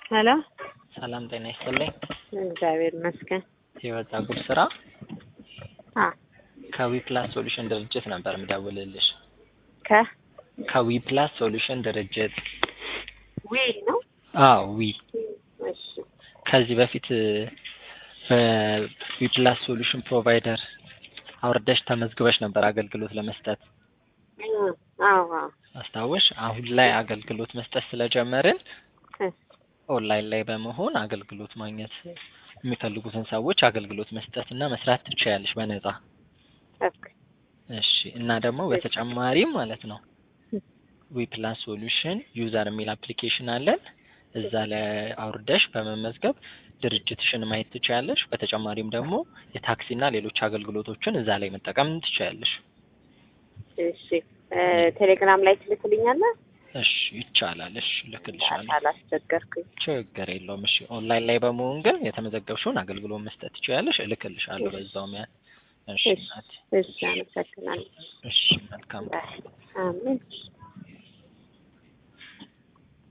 ሄሎ ሰላም ጤና ይስጥልኝ። እግዚአብሔር ይመስገን። ህይወት ጸጉር ስራ አ ከዊፕላስ ሶሉሽን ድርጅት ነበር የምደውልልሽ። ከ ከዊፕላስ ሶሉሽን ድርጅት ዊ ነው። አዎ ዊ እሺ ከዚህ በፊት በዊፕላስ ሶሉሽን ፕሮቫይደር አውርደሽ ተመዝግበሽ ነበር አገልግሎት ለመስጠት እ አዎ አዎ አስታወሽ። አሁን ላይ አገልግሎት መስጠት ስለጀመርን እ ኦንላይን ላይ በመሆን አገልግሎት ማግኘት የሚፈልጉትን ሰዎች አገልግሎት መስጠት እና መስራት ትችያለሽ በነጻ። ኦኬ እሺ እና ደግሞ በተጨማሪም ማለት ነው ዊፕላስ ሶሉሽን ዩዘር የሚል አፕሊኬሽን አለን። እዛ ላይ አውርደሽ በመመዝገብ ድርጅትሽን ማየት ትችያለሽ። በተጨማሪም ደግሞ የታክሲና ሌሎች አገልግሎቶችን እዛ ላይ መጠቀም ትችያለሽ። እሺ እ ቴሌግራም ላይ ትልክልኛለህ? እሺ ይቻላል። እሺ እልክልሻለሁ። አላስቸገርኩኝ። ችግር የለውም። እሺ ኦንላይን ላይ በመሆን ግን የተመዘገብሽውን አገልግሎት መስጠት ትችያለሽ። እልክልሻለሁ በዛውም ያ እሺ እሺ እናቴ። እሺ አመሰግናለሁ። እሺ መልካም አሜን